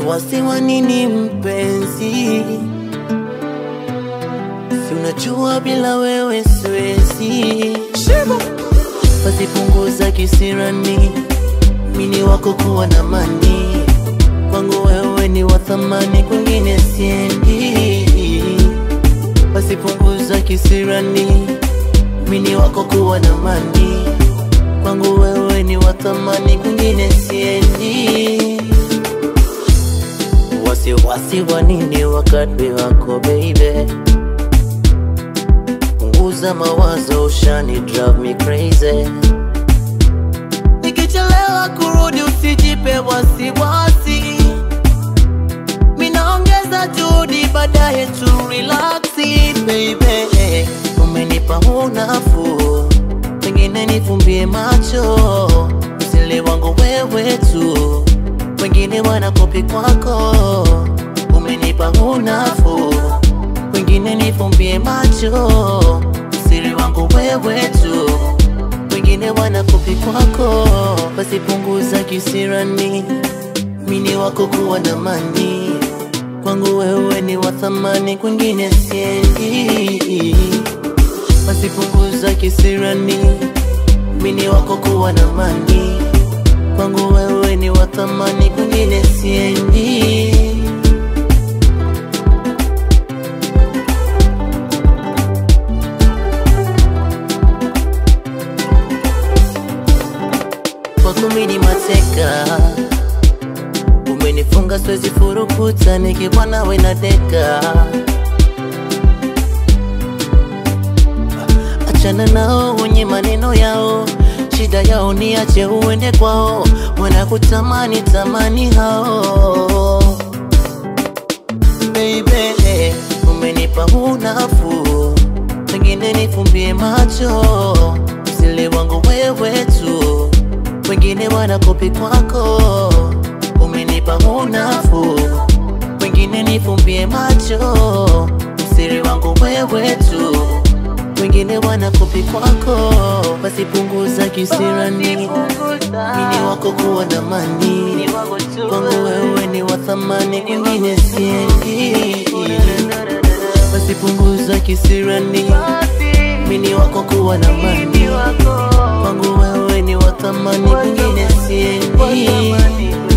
wasiwasi wa nini mpenzi? Si unajua bila wewe siwezi. Basi punguza kisirani, mini wako kuwa na mani kwangu wewe ni wa thamani, kwingine siendi. Basi punguza kisirani, mini wako kuwa na mani kwangu wewe ni wa thamani, kwingine siendi. Wasiwasi wa nini wakati wako baby? Punguza mawazo, ushani drive me crazy. Nikichelewa kurudi usijipe wasiwasi, minaongeza juhudi baadaye tu relaxi baby. Umenipa unafuu, pengine nifumbie macho, usile wangu wewe tu, wengine wanakopi kwako. Umenipa unafuu, wengine nifumbie macho, usiri wangu wewe tu wengine wanakopi kwako, basi punguza kisirani, mini wako kuwa na mani kwangu wewe ni wa thamani, kwingine siendi. Basi punguza kisirani, mini wako kuwa na mani kwangu wewe ni wa thamani, kwingine siendi. kwako mini mateka, umenifunga siwezi furukuta, nikiwa nawe na deka. Achana nao wenye maneno yao, shida yao ni ache uende kwao, wanakutamani tamani hao. Baby, umenipa unafuu, pengine nifumbie macho, usile wangu wewe tu wengine wanakopi kwako, umenipa unafuu, wengine nifumbie macho, msiri wangu wewe tu, wengine wanakopi kwako, basi punguza kisirani, mini wako kuwa na mani, kwangu wewe ni wa thamani, kwingine siendi, basi punguza kisirani, mini wako kuwa na mani, kwangu wewe ni wa thamani, kwingine siendi.